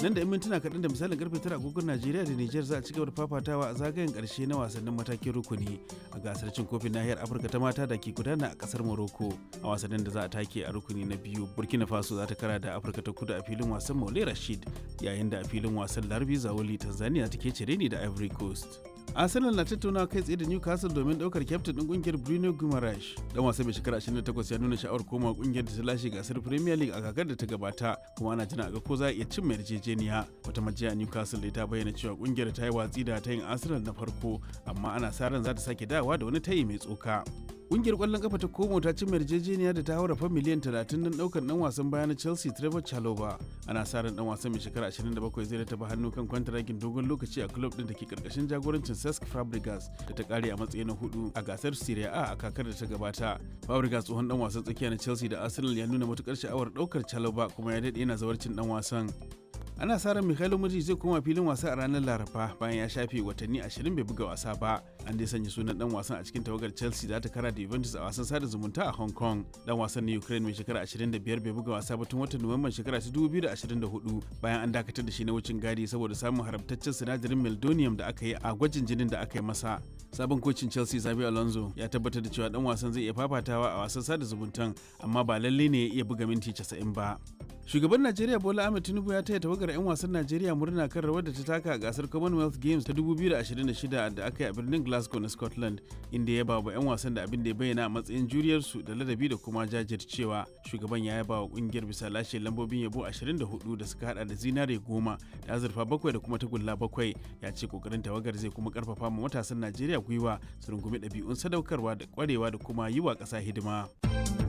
nan da 'yan mintuna kaɗan da misalin karfe tara agogon najeriya da niger za a ci gaba da fafatawa a zagayen ƙarshe na wasannin matakin rukuni a gasar cin kofin nahiyar afirka ta mata da ke gudana a ƙasar morocco a wasannin da za a take a rukuni na biyu burkina faso za ta kara da afirka ta kudu a filin wasan maule rashid yayin da a filin wasan larbi zawoli tanzania take cire ni da ivory coast arsenal na tattaunawa kai tsaye da newcastle domin daukar kyaftin din kungiyar bruno guimaraes dan wasa mai shekara 28 ya nuna sha'awar koma kungiyar da ta lashe gasar premier league a kakar da ta gabata kuma ana jira ga ko za a iya cin mai yarjejeniya wata majiya newcastle ta bayyana cewa kungiyar ta yi watsi da tayin arsenal na farko amma ana sa ran za ta sake dawowa da wani tayi mai tsoka Kungiyar kwallon kafa ta Como ta cimma yarjejeniya da ta haura fa miliyan 30 don daukar dan wasan baya na Chelsea Trevor Chalobah. Ana sa ran dan wasan mai shekara 27 zai taba hannu kan kwantaragin dogon lokaci a club din da ke karkashin jagorancin Cesc Fabregas da ta kare a matsayi na hudu a gasar Serie A a kakar da ta gabata. Fabregas tsohon dan wasan tsakiya na Chelsea da Arsenal ya nuna matukar sha'awar daukar Chalobah kuma ya dade yana zawarcin dan wasan. ana sa ran Mikhailo Mudrik zai koma filin wasa a ranar Laraba bayan ya shafe watanni 20 bai buga wasa ba. An dai sanya sunan dan wasan a cikin tawagar Chelsea da ta kara da Juventus a wasan sada zumunta a Hong Kong. Dan wasan na Ukraine mai shekara 25 bai buga wasa ba tun watan Nuwamban shekara 2024 bayan an dakatar da shi na wucin gadi saboda samun haramtaccen sinadarin meldonium da aka yi a gwajin jinin da aka yi masa. Sabon kocin Chelsea Xabi Alonso ya tabbatar da cewa dan wasan zai iya fafatawa a wasan sada zumuntan amma ba lalle ne ya iya buga minti 90 ba. Shugaban Najeriya Bola Ahmed Tinubu ya taya tawagar 'yan wasan Najeriya murna kan rawar da ta taka a gasar Commonwealth Games ta 2026 da aka yi a birnin Glasgow na Scotland, inda ya bawa 'yan wasan da abin da ya bayyana a matsayin juriyarsu da ladabi da kuma jajircewa. Shugaban ya yaba wa kungiyar bisa lashe lambobin yabo 24 da suka hada da zinare goma da azurfa bakwai da kuma tagulla bakwai. Ya ce kokarin tawagar zai kuma karfafa ma matasan Najeriya gwiwa su rungumi ɗabi'un sadaukarwa da kwarewa da kuma yi wa ƙasa hidima.